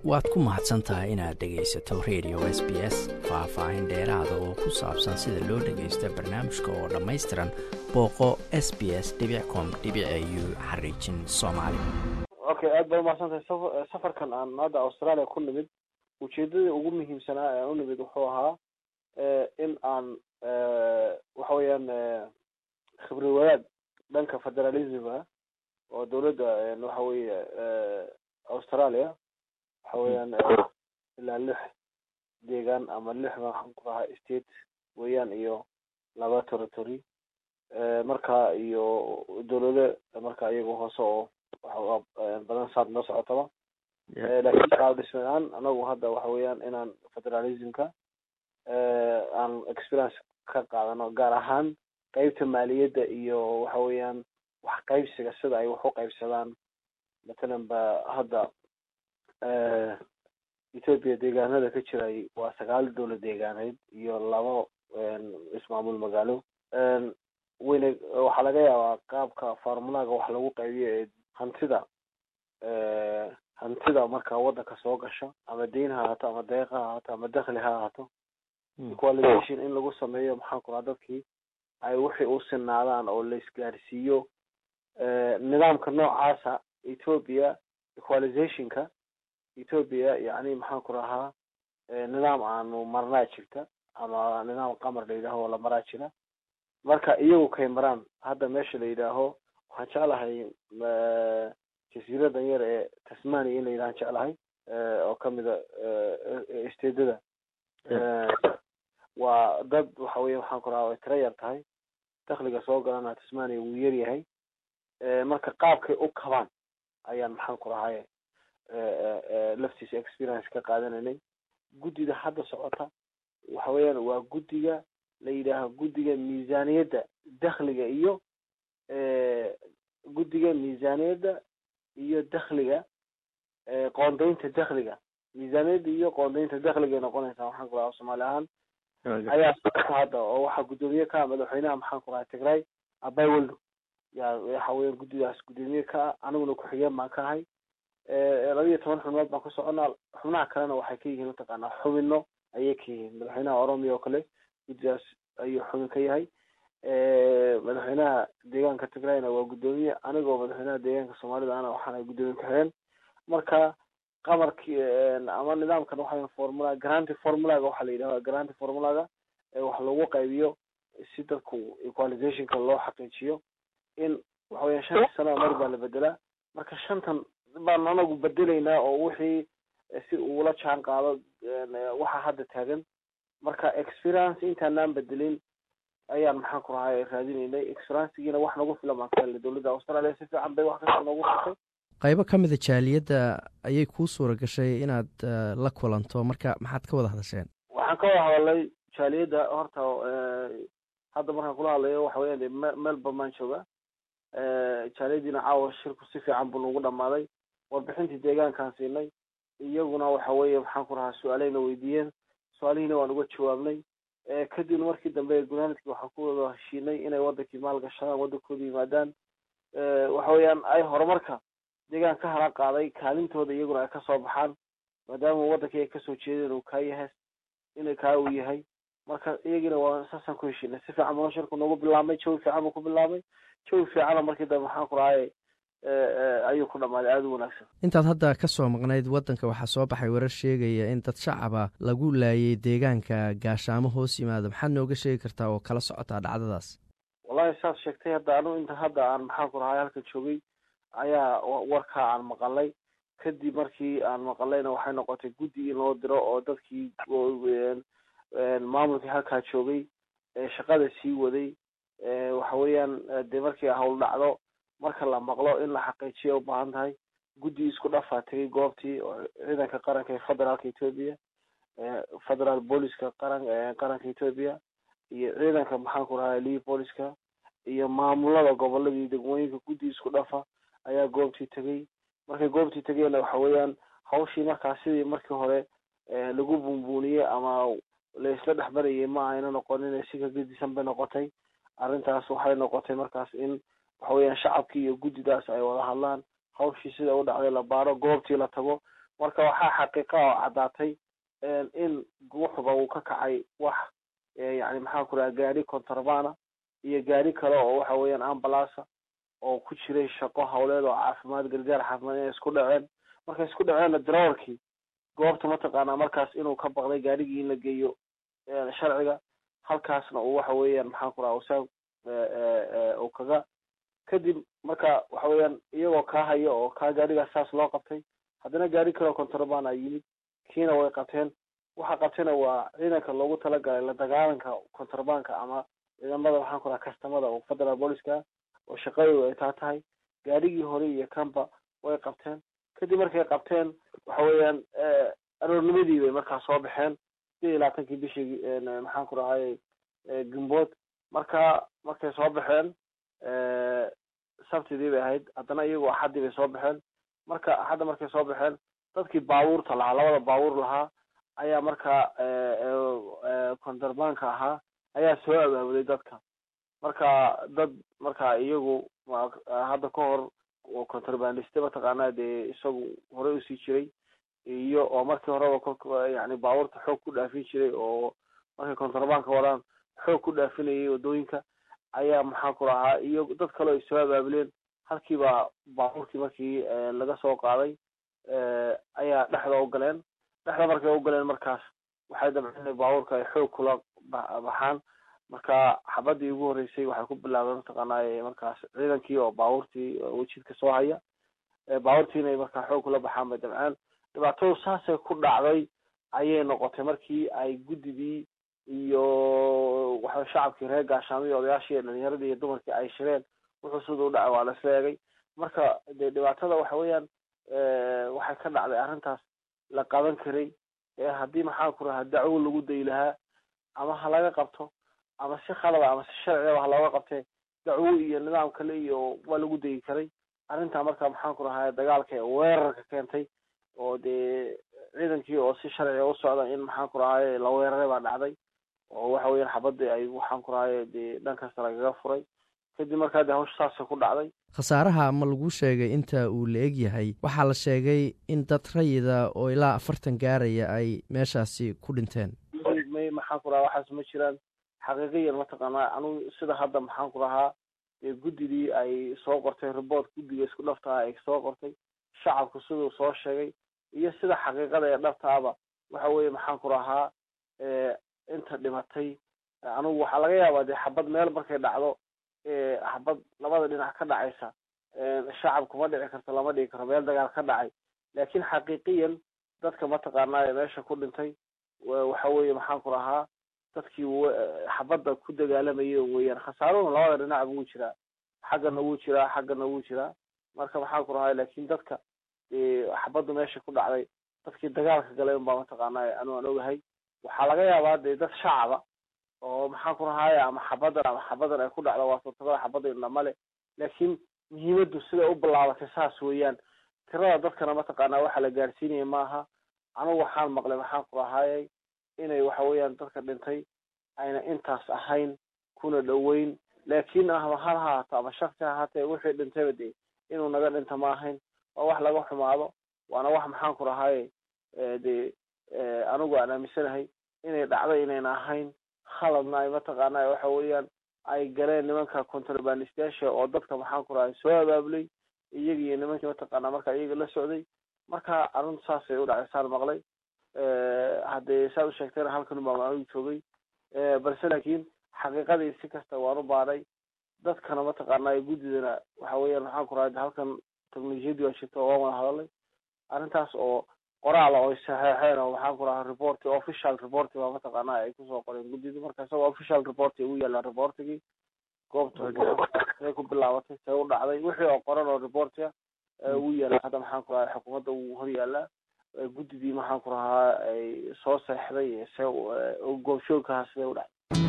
waad ku mahadsan tahay inaad dhegaysato radio s b s faah-faahin dheeraada oo ku saabsan sida loo dhagaysto barnaamijka oo dhammaystiran booqo s b s com u xariijin soomaali okay aad baa umahadsan tahay safarkan aan hadda australia ku nimid ujeedadii ugu muhiimsanaa ee aan u nimid wuxuu ahaa in aan waxa weeyaan khibri wadaad dhanka federalismka oo dawladda waxa weeye australia waxa weeyaan ilaa lix deegaan ama lix maxaan ku rahaa state weeyaan iyo laba territory marka iyo dawlado marka iyaga hoose oo badan saad noo socotaba laakiin qaab dhismaan anagu hadda waxa weeyaan inaan federalismka aan experience ka qaadano gaar ahaan qeybta maaliyadda iyo waxa weeyaan wax qaybsiga sida ay wax u qaybsadaan matalan ba hadda ethoopia deegaanada ka jiray waa sagaal dowlad deegaaneed iyo labo ismaamul magaalo weyne waxaa laga yaabaa qaabka formulaga wax lagu qaybiyo ee hantida hantida marka waddanka soo gasha ama deyn ha ahaato ama deeq ha ahaato ama dakli ha ahaato equalization in lagu sameeyo maxaan ku raha dadkii ay wixii u sinaadaan oo la isgaarsiiyo nidaamka noocaasa ethoopia equalizationka ethoopia yani maxaan ku rahaa nidaam aanu marnaa jirta ama nidaam qamar la yidhaaho oo la maraa jira marka iyagu kay maraan hadda meesha la yidhaaho waxaan jeclahay jasiiradan yar ee tasmania in la yidhahan jeclahay oo kamida stedada waa dad waxa weya waxaan ku rahaa way tira yar tahay dakliga soo galana tasmania wuu yar yahay marka qaabkay u kabaan ayaan maxaan ku rahay laftiisa experience ka qaadanaynay guddida hadda socota waxa weeyaan waa guddiga la yidhaaho guddiga miisaniyadda dakliga iyo guddiga miisaniyadda iyo dakliga qoondaynta dakliga miisaniyadda iyo qoondaynta dakligay noqonaysaa maxaan ku raha soomaali ahaan ayaa socota hadda oo waxaa guddoomiye ka ah madaxweynaha maxaan ku rahay tigray abay weldo yaa waxa weeyaan guddidaas guddoomiye ka ah aniguna ku-xigeen baan ka ahay laba iyo toban xubnood baan ku soconaa xubnaha kalena waxay ka yihiin mataqaanaa xubino ayay ka yihiin madaxweynaha oromia oo kale guddidaas ayuu xubin ka yahay madaxweynaha deegaanka tigrayna waa guddoomiye anigoo madaxweynaha deegaanka soomaalida ana waxaana guddoomiye ku-xigeen marka qamarki ama nidaamkan waxa formula granty formulaga waxaa la yidhahda granty formulaga wax lagu qaybiyo si dadku equalizationka loo xaqiijiyo in waxa weya shanta sana mar baa la bedelaa marka shantan baan anagu bedelaynaa oo wixii si uula jaan qaado waxa hadda taagan marka experience intaanaan bedelin ayaan maxaan ku rahay raadinaynay experiencegiina wax nagu filan baan ka helnay dowladda australia si fiican bay wax kasta noogu furtay qaybo ka mida jaaliyadda ayay kuu suura gashay inaad la kulanto marka maxaad ka wada hadasheen waxaan ka wada hadalnay jaaliyadda horta hadda markaan kula hadlayo waxa weyan de melbourne baan jooga jaaliyadiina caawa shirku si fiican buu nagu dhamaaday warbixintii deegaankaan siinay iyaguna waxa weeye maxaan ku rahaa su-aaleyna weydiiyeen su-aalihiina waan uga jawaabnay kadibna markii dambe gunaanadkii waxaan ku wada heshiinay inay wadankii maalgashadaan wadankooda yimaadaan waxa weeyaan ay horumarka deegaan ka hala qaaday kaalintooda iyaguna ay kasoo baxaan maadaama wadankii ay kasoo jeedeen uu kaa yahay inay kaa uu yahay marka iyagiina waa saasaan ku heshiinay si fiican baa shirku noogu bilaabmay jawi fiican buu ku bilaabmay jawi fiicana markii dambe maxaan ku rahay ayuu ku dhamaaday aada u wanaagsan intaad hadda ka soo maqnayd waddanka waxaa soo baxay warar sheegaya in dad shacaba lagu laayay deegaanka gaashaamo hoos yimaada maxaad nooga sheegi kartaa oo kala socotaa dhacdadaas wallahi saad sheegtay hadda anu inta hadda aan maxaan ku rahay halka joogay ayaa warkaa aan maqalay kadib markii aan maqalayna waxay noqotay guddi in loo diro oo dadkii maamulkii halkaa joogay shaqada sii waday waxa weeyaan dee markii hawl dhacdo marka la maqlo in la xaqiijiya ubaahan tahay guddi isku dhafaa tegay goobtii oo ciidanka qaranka ee federaalka ethoopia federal booliska qaran qaranka ethoopia iyo ciidanka maxaan ku rahay lii booliska iyo maamulada gobolada iyo degmooyinka guddi isku dhafa ayaa goobtii tegay markay goobtii tegeenna waxa weeyaan hawshii markaas sidii markii hore lagu buunbuuniyey ama la isla dhexmarayay ma ayna noqonin si ka gedisan bay noqotay arrintaas waxay noqotay markaas in waxa weeyaan shacabkii iyo guddidaas ay wada hadlaan hawshii sida u dhacday la baaro goobtii la tago marka waxaa xaqiiqa oo caddaatay in wuxuba uu ka kacay wax yani maxaan ku raha gaari contrabana iyo gaari kale oo waxa weeyaan ambulance oo ku jiray shaqo hawleed oo caafimaad gargaar caafimaad inay isku dhaceen markay isku dhaceenna drawarkii goobta mataqaanaa markaas inuu ka baqday gaarigii in la geeyo sharciga halkaasna uu waxa weeyaan maxaan ku raha usaag uu kaga kadib marka waxa weeyaan iyagoo kaa haya oo kaa gaarigaas saas loo qabtay haddana gaari kaleo contrabana yimid kiina way qabteen waxa qabtayna waa ciidanka loogu talagalay la dagaalanka contrabanka ama ciidamada waxaan ku raha kastamada oo federal booliska oo shaqadooda ay taa tahay gaarigii hore iyo kanba way qabteen kadib markay qabteen waxa weeyaan aroornimadii bay markaa soo baxeen sidii iyo labaatankii bishii maxaan ku rahayy gumbood marka markay soo baxeen sabtidii bay ahayd haddana iyagoo axaddii bay soo baxeen marka axadda markay soo baxeen dadkii baabuurta lahaa labada baabuur lahaa ayaa markaa kontarbanka ahaa ayaa soo abaabuday dadka marka dad marka iyagu hadda ka hor contrabandiste mataqaanaa dee isagu horey usii jiray iyo oo markii horeba kolka yani baabuurta xoog ku dhaafin jiray oo markay contrabanka wadaan xoog ku dhaafinayay waddooyinka ayaa maxaa ku rahaa iyo dad kaleo ay soo abaabuleen halkiiba baabuurkii markii laga soo qaaday ayaa dhexda u galeen dhexda markay u galeen markaas waxay dabceen inay baabuurka ay xoog kula baxaan marka xabadii ugu horreysay waxay ku bilaabeen mataqaanaa markaas ciidankii oo baabuurtii wejidka soo haya baabuurtii inay markaa xoog kula baxaan bay dabceen dhibaatadu saasay ku dhacday ayay noqotay markii ay guddigii iyo waxa shacabkii reer gaashaamii odayaashii dhalinyaradii iyo dumarkii ay shireen wuxuu sida u dhacay waa la isla eegay marka dee dhibaatada waxa weeyaan waxay ka dhacday arrintaas la qaban karay ee haddii maxaa ku rahaa dacwo lagu dayi lahaa ama ha laga qabto ama si khalada ama si sharciaba ha looga qabtee dacwo iyo nidaam kale iyo waa lagu dayi karay arrintaa marka maxaan ku rahaa dagaalka weerarka keentay oo dee ciidankii oo si sharciga u socda in maxaan ku rahaye la weeraray baa dhacday oo waxa weeyaan xabadii ay waxaan ku rahaye dee dhan kasta lagaga furay kadib markaa dee hawsha saasa ku dhacday khasaaraha ma lagu sheegay inta uu la eg yahay waxaa la sheegay in dad rayida oo ilaa afartan gaaraya ay meeshaasi ku dhinteen may maxaan ku rahaa waxaas ma jiraan xaqiiqiyan mataqaanaa anugu sida hadda maxaan ku rahaa dee guddigii ay soo qortay report guddiga isku dhaftaha ay soo qortay shacabku siduu soo sheegay iyo sida xaqiiqada ee dhabtaaba waxa weeye maxaan ku rahaa inta dhimatay anugu waxaa laga yaabaa dee xabad meel markay dhacdo xabad labada dhinac ka dhacaysa shacab kuma dhici karto lama dhigi karo meel dagaal ka dhacay laakin xaqiiqiyan dadka mataqaanaa meesha ku dhintay waxa weeye maxaan ku rahaa dadkii xabadda ku dagaalamayay weeyaan khasaaruna labada dhinac wuu jiraa xaggana wuu jiraa xaggana wuu jiraa marka maxaan ku rahaa laakin dadka xabaddu meesha ku dhacday dadkii dagaalka galay unbaa mataqaanaa anu aan ogahay waxaa laga yaabaa dee dad shacaba oo maxaan ku rahaye ama xabadan ama xabadan ay ku dhacdo waa suurtabada xabada indhamale laakiin muhiimaddu siday u bilaabatay saas weeyaan tirada dadkana mataqaanaa waxa la gaarsiinaya maaha anugu waxaan maqlay maxaan ku rahaayey inay waxa weeyaan dadka dhintay ayna intaas ahayn kuna dhoweyn laakiin ama hal ha haato ama shaksi ha haatee wixii dhintayba dee inuu naga dhinta ma ahayn waa wax laga xumaado waana wax maxaan ku rahaye dee anigu aan aaminsanahay inay dhacday inayna ahayn khaladna ay mataqaanaa waxa weeyaan ay galeen nimanka contrabandistayaasha oo dadka maxaan ku rahay soo abaabulay iyaga iyo nimankii mataqaanaa marka iyaga la socday marka arrintu saasay u dhacday saan maqlay haddee saa u sheegtayna halkan baa maanigu joogay balse laakiin xaqiiqadii si kasta waan u baadhay dadkana mataqaanaa guddidana waxa weeyaan maxaan ku rahay halkan technolojiyadii waa jirta oo waan wada hadalay arrintaas oo qoraala oo saxeexeen oo maxaan ku rahaa report official report baa mataqaanaa ay kusoo qoreen guddida marka isagoo official report ugu yaalla reportigii goobta say ku bilaabatay see u dhacday wixii oo qoran oo reportiga ugu yaalla hadda maxaan ku rahaa xukuumadda uu hor yaallaa guddidii maxaan ku rahaa ay soo seexday see goobshoogkaha sidee u dhacday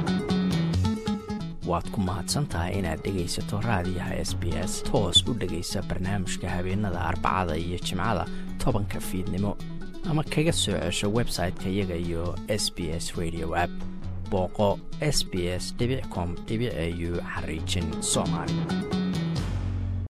waad ku mahadsantahay inaad dhegaysato raadiyaha s b s toos u dhegaysa barnaamijka habeenada arbacada iyo jimcada tobanka fiidnimo ama kaga soo cesho website-ka iyaga iyo s b s radio app booqo s b s com au xariijin soomaali